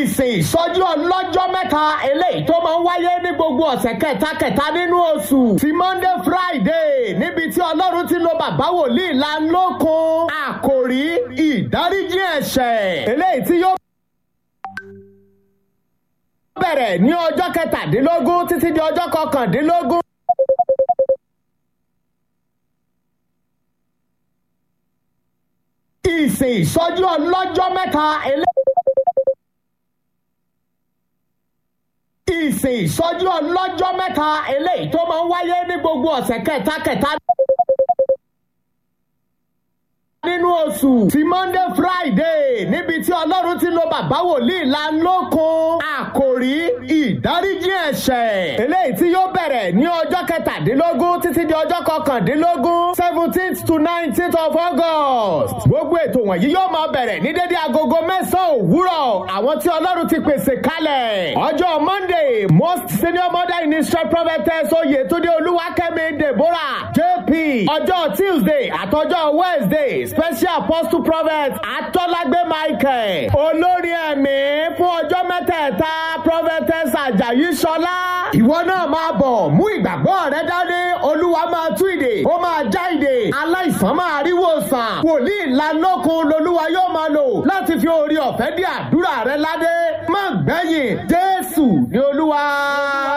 ìsìn ìsọjí ọlọ́jọ́ mẹ́ta eléyìí tó máa ń wáyé ní gbogbo ọ̀sẹ̀ kẹta-kẹta nínú oṣù ti monday friday níbi tí ọlọ́run ti lo bàbá wòlíì lanlókun àkòrí ìdáríjì ẹ̀ṣẹ̀ eléyìí tí yóò bẹ̀rẹ̀ ní ọjọ́ kẹtàdínlógún títí di ọjọ́ kọkàndínlógún. ìsìn ìsọjí ọlọ́jọ́ mẹ́ta eléyìí. ìsìn ìsọjí ọlọ́jọ́ mẹ́ta eléyìí tó máa ń wáyé ní gbogbo ọ̀sẹ̀ kẹta-kẹta nínú oṣù ti monday friday níbi tí ọlọ́run ti lo bàbá wòlíì lanlókun àkòrí ìdáríjì ẹ̀ṣẹ̀ eléyìí tí yóò bẹ̀rẹ̀ ní ọjọ́ kẹtàdínlógún títí di ọjọ́ kọkàndínlógún seventeenth to nineteenth of august gbogbo ètò wọ̀nyí yóò máa bẹ̀rẹ̀ ní dédé agogo mẹ́sàn-án òwúrọ̀ àwọn tí ọlọ́run ti pèsè kalẹ̀ ọjọ́ monday most senior mother in israel prophetess oyetunde olúwakẹ́mi deborah jp ọjọ́ tuesday àtọjọ́ wednesday special apostle prophet atọ́lágbé michael olórí ẹ̀mí fún ọjọ́ mẹ́tẹ̀ẹ̀ta prophetess ajayi sọlá. ìwọ náà máa bọ̀ mú ìgbàgbọ́ rẹ dání olúwa máa tú ìdè ó máa já ìdè aláìsàn máa rí wòsàn wòlíì lanlókun lolúwa yóò máa lò láti fi orí ọ̀fẹ́ dí àdúrà rẹ ládé má gbẹ̀yìn jésù ní olúwa.